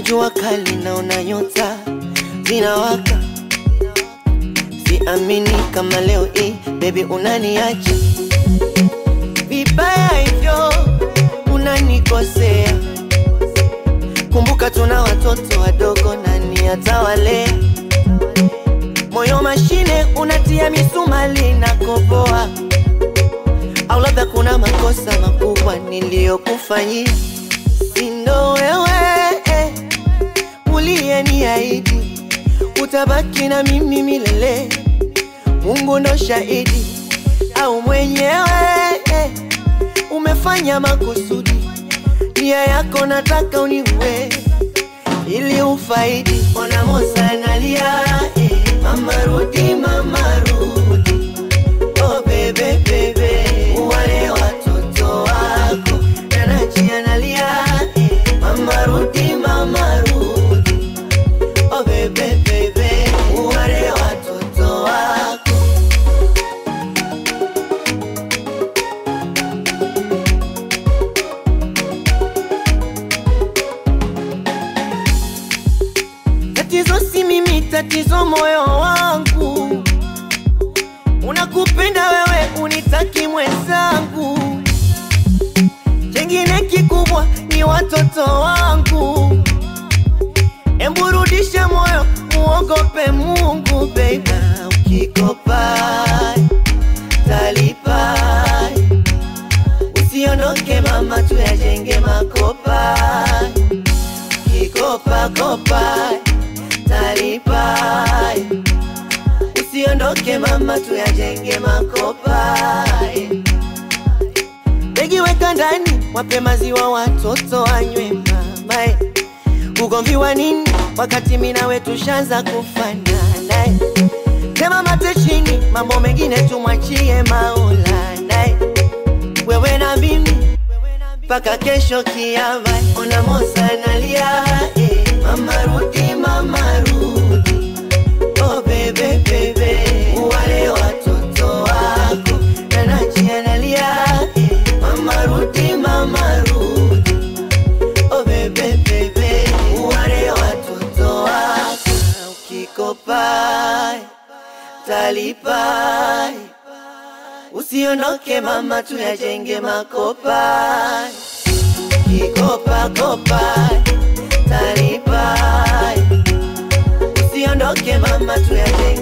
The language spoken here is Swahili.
jua kali naona nyota zinawaka, siamini kama leo hii baby unaniacha vibaya hivyo, unanikosea. Kumbuka tuna watoto wadogo, nani atawalea? Moyo mashine unatia misumali na koboa, au labda kuna makosa makubwa niliyokufanyia, sindo wewe eh, uliyeniahidi utabaki na mimi milele. Mungu ndo shahidi, au mwenyewe eh, umefanya makusudi, nia yako nataka uniue ili ufaidi. Ona Mosa analia eh, mama rudi, mama rudi, oh bebe bebe, wale watoto wako. Nanachi analia eh, mama rudi, mama rudi, oh bebe bebe, wale watoto wako. Tatizo si mimi, tatizo moyo wangu. Unakupenda wewe, unitaki mwenzangu. Chengine kikubwa ni watoto wangu. Embu rudisha moyo, muogope Mungu baby. Ukikopa talipa, usiondoke mama, tuyajenge makopa kikopa kopa talipa, usiondoke mama, tuyajenge makopa. Begi weka ndani, wape maziwa watoto wanywe mama. eh. Ugomvi wa nini wakati mimi nawe tushaanza kufanana? eh. Tema mate chini, mambo mengine tumwachie Maulana. eh. Wewe na mimi mpaka kesho kiama. Ona Mosa analia eh, mama rudi, mama rudi, oh bebe bebe, wale watoto wako. Nanachi analia eh, mama rudi, mama rudi, oh bebe bebe, wale watoto wako. Ukikopa talipa, usiondoke mama, tuyajenge makopa kikopa kopa talipa, usiondoke mama, tuyajenge